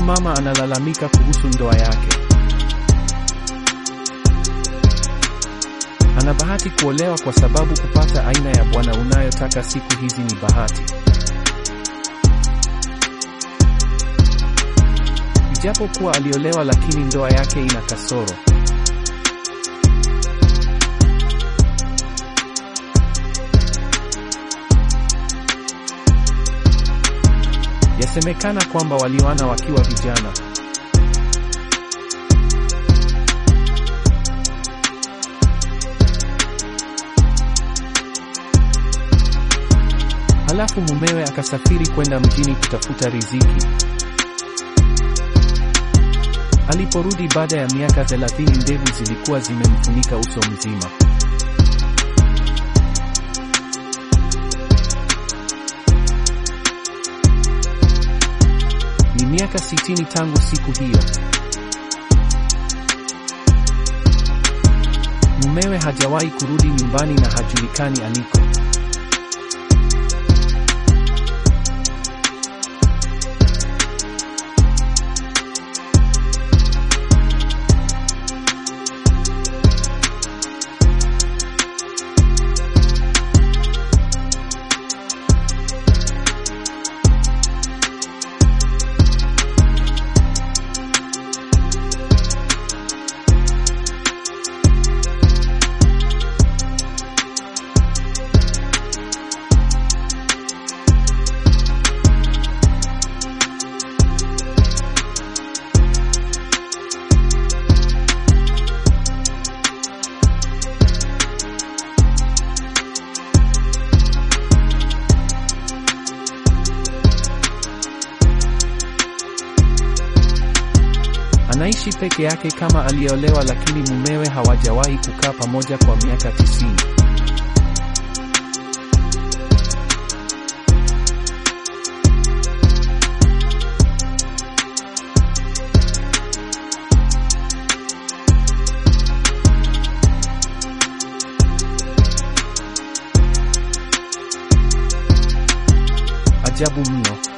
mama analalamika kuhusu ndoa yake. Ana bahati kuolewa kwa sababu kupata aina ya bwana unayotaka siku hizi ni bahati. Ijapokuwa aliolewa lakini ndoa yake ina kasoro. Yasemekana kwamba walioana wakiwa vijana. Halafu mumewe akasafiri kwenda mjini kutafuta riziki. Aliporudi baada ya miaka thelathini, ndevu zilikuwa zimemfunika uso mzima. Ni miaka sitini tangu siku hiyo. Mumewe hajawahi kurudi nyumbani na hajulikani aliko. Anaishi peke yake kama aliyeolewa, lakini mumewe hawajawahi kukaa pamoja kwa miaka tisini. Ajabu mno.